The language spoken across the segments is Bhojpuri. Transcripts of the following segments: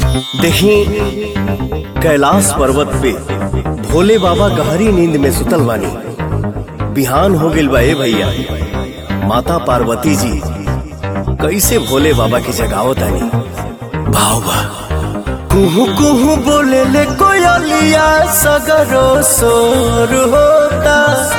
देखी कैलाश पर्वत पे भोले बाबा गहरी नींद में सुतल बानी बिहान हो गइल बा ए भैया माता पार्वती जी कैसे भोले बाबा की जगावत आनी भाव बा कुहू कुहू बोले ले कोयलिया सगरो सोर होता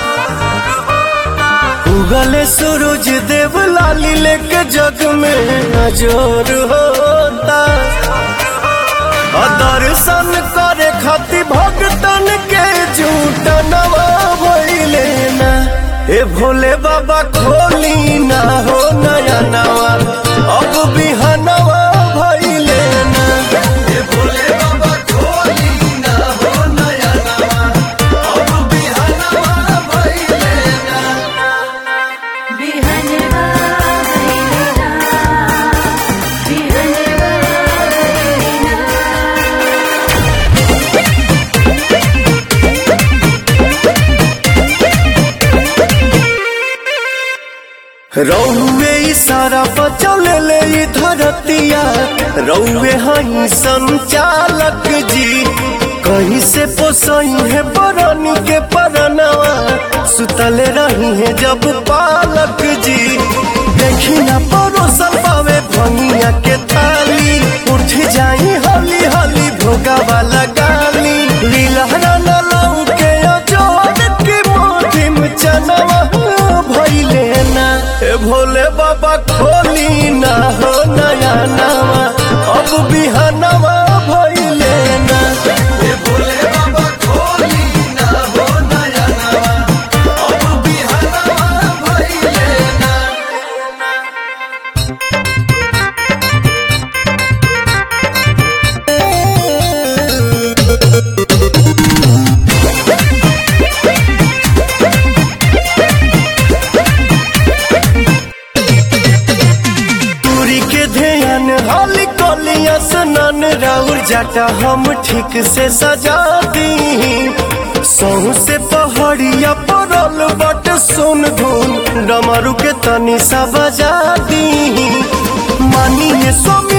उगले सूरज देव लाली लेके जग में नजर होता और दर्शन करे खातिर भक्तन के झूठ नवा भइले ना हे भोले बाबा खोली ना हो नया नवा अब बिहनवा भइले ना हे भोले बाबा खोली ना हो नया नवा अब बिहनवा भइले ना बिहनवा भैलेना बिहनवा भैलेना रौवे इशारा बचौले ले ई धरतिया रौवे हई संचालक जी कहीं से पोसई है बरनी के परनवा सुतले रही है जब पालक जी देखी ना परोसल पावे भंगिया के ताली उठ जाई हली हली भोगा वाला गाली लीलहरा न लाऊ के अजोर की मोटी में चनवा भइले ना ए भोले बाबा खोली ना हो नया नवा अब बिहनवा भइले ना ए भोले बाबा खोली ना हो नया नवा अब बिहनवा भइले ना दूरी के ध्यान हाली कोलिया सनन राउर जाटा हम ठीक से सजा दी सहू से पहाड़िया परल बट सुन धुन डमरू के तनी सा बजा दी मानिए स्वामी